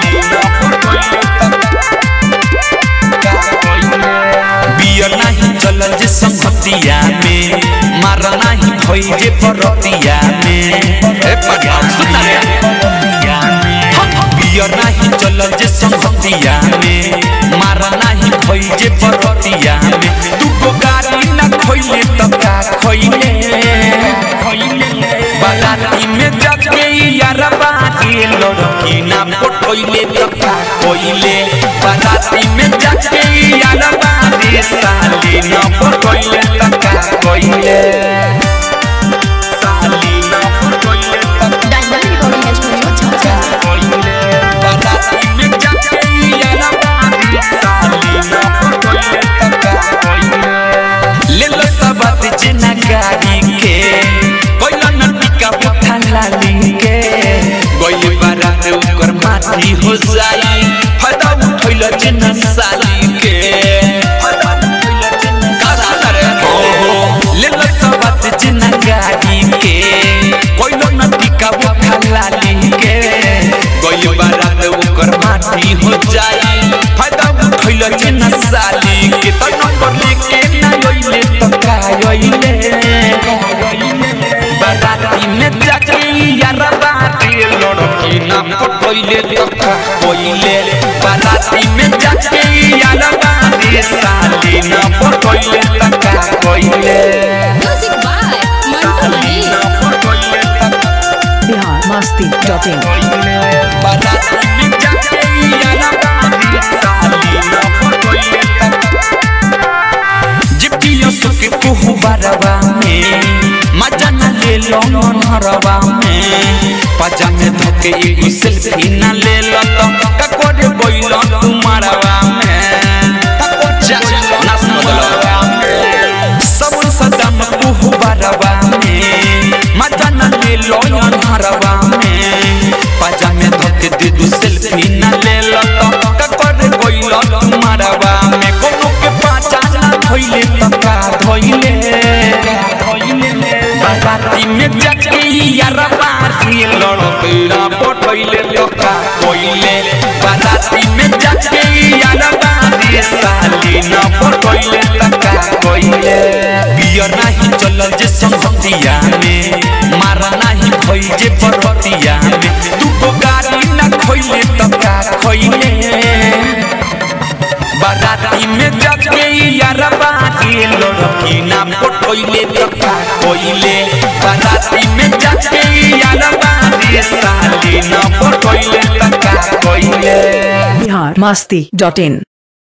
साली न बियर नाही चलल जे संगतिया में मार नाही भई जे परतिया में ए पगला सुन रे बियर नाही चलल जे संगतिया में मार नाही भई जे परतिया में तू को गाड़ी न खोइले त का खोइले बाराती में जाके यार बाकी लड़की ना पटोइले त का कोइले बाराती में जाके यार बाकी साली ना पटोइले त का कोइले साली ना पटोइले त डायमंड रिकॉर्डिंग स्टूडियो छपरा कोइले बाराती में जाके यार बाकी साली ना पटोइले त का कोइले ले लो सबत जना गाड़ी के कोइला न टिका पुठा लाली के गइले बारात ओकर माटी हो जाई फायदा उठैल जना साली के फायदा उठैल जना का सुनरे हो हो ले लो सबत जना गाड़ी के कोइला न टिका पुठा लाली के गइले बारात ओकर माटी हो जाई फायदा उठैल जना साली के त नंबर लेके ना गइले त का गइले बाराती में जाके यार बाती लड़की ना पटोइले तो का कोइले बाराती में जाके यार बाती साली ना पटोइले तो का कोइले म्यूजिक बाय मंटू साली मनी ना पटोइले तो का बिहार मस्ती डॉट इन कोइले बाराती में जाके यार बाती साली ना पटोइले तो का जिप्तियों सुके कुहु बारवा में मजा न ले लो नरवा में पजा में धोके एगो सेल्फी न ले लो तो ककोरे बोइलो तुम्हारवा में जा नास बदलो सब सदम कुहु बारवा में मजा न ले लो नरवा में पजा में धोके दे दू सेल्फी न ले लो तो ककोरे बोइलो तुम्हारवा में कोनो के पाचा ना धोइले त का धोइले बाराती में जाके यार बाती लड़केरा पटोइले तो का कोइले बाराती में जाके यार बाती साली न पटोइले त का कोइले बियर नाही चलल जे संगतिया में मारा नाही भई जे परतिया में तू को गाड़ी न खोइले त का खोइले बाराती में जाके यार बाकी लड़की ना पटोइले तो का कोइले बाराती में जाके यार बाकी साली ना पटोइले तो का कोइले बिहार मस्ती डॉट इन